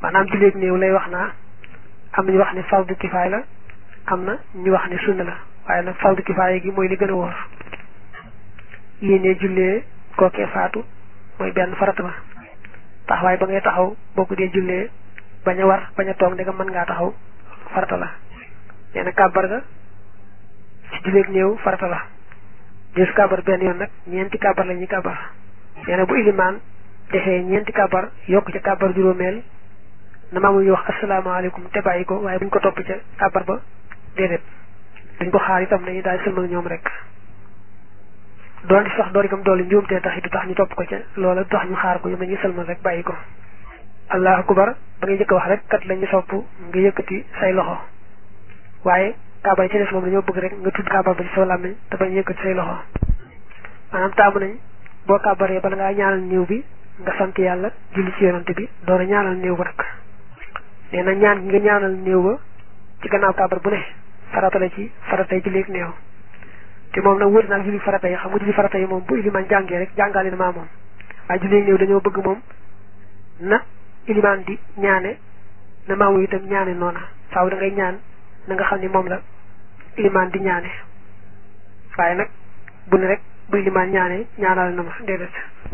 maanaam julleeg néew lay wax naa am nañu wax ne fardu kifaay la am na ñu wax ne sunna la waaye nag fardu kifaay gi mooy li gën a wóor yéene jullee kookee faatu mooy benn farata ba taxawaay ba ngay taxaw boo ko dee jullee bañ a war bañ a toog ndegam mën ngaa taxaw farata la nee na kàbbar ga ci julleeg néew farata la des kàbbar benn yoon nag ñeenti kàbbar la ñuy kàbbar nee na bu ilimaan defee ñeenti kàbbar yokk ca kàbbar juróomeel na maamu ñu wax asalaamaaleykum te bàyyi ko waaye buñ ko topp ca kàbbar ba déedéet duñ ko xaar itam dañuy daal sëlmal ñoom rek doon di sax door itam doole njuumtee tax du tax ñu topp ko ca loola du tax ñu xaar ko ñoom dañuy sëlmal rek bàyyi ko allahu akbar ba ngay jëkk wax rek kat lañu sopp nga yëkkati say loxo waaye kàbbar ci des moom dañoo bëgg rek nga tudd kàbbar ba ci sa làmmiñ te bañ yëkkati say loxo maanaam taamu nañ boo kàbbaree bala ngaa ñaanal néew bi nga sant yàlla julli ci yonante bi door a ñaanal néew ba nag nee na ñaan gi nga ñaanal néew ba ci gannaaw kàbbar bu ne farata la ci farata yi ci léegi néew te moom nag wër naag julli farata yi xam nga julli farata yi moom bu ilimaan jàngee rek jàngaale na maa moom waaye julli néew dañoo bëgg moom na ilimaan di ñaane na maamu itam ñaane noona faaw da ngay ñaan na nga xam ne moom la ilimaan di ñaane waaye nag bu ne rek bu ilimaan ñaane ñaanal na ma déedéet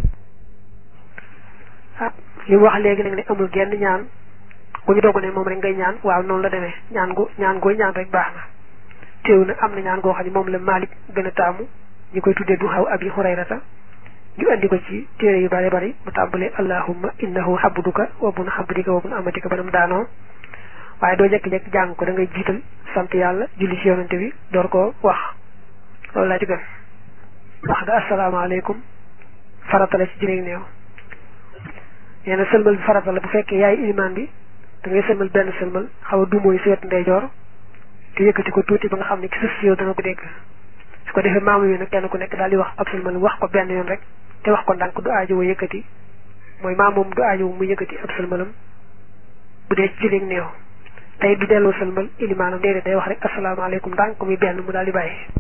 ah li mu wax léegi nag ne amul genn ñaan ku ñu doog ne moom rek ngay ñaan waaw noonu la demee ñaan gu ñaan gooy ñaan rek baax na teew na am na ñaan goo xam ne moom la Maalik gën a taamu ñu koy tuddee du xaw abi Hurayrata ñu andi ko ci téere yu bari bari mu tàmbalee allahumma innahu habduka wa bun habdika wa bun amatika banam daanoo waaye doo jekki-jekki jàng ko da ngay jiital sant yàlla julli ci yonante bi door koo wax loolu laa ci gën wax nga asalaamaaleykum farata la ci jëleeg néew nee na sëlmal bi farata la bu fekkee yaay ilimaan bi da ngay sëlmal benn sëlmal xaw a dumooy si wet ndeyjoor te yëkkati ko tuuti ba nga xam ne ki sës si yow dana ko dégg su ko defee maamu yi nag kenn ku nekk daal di wax ab sëlmal wax ko benn yoon rek te wax ko ndànk du aajo wa yëkkati mooy maam moom du aajo mu yëkkati ab sëlmalam bu dee ci jëleeg néew tey du delloo sëlmal ilimaanam déedéet day wax rek asalaamaaleykum ndànk muy benn mu daal di bàyyi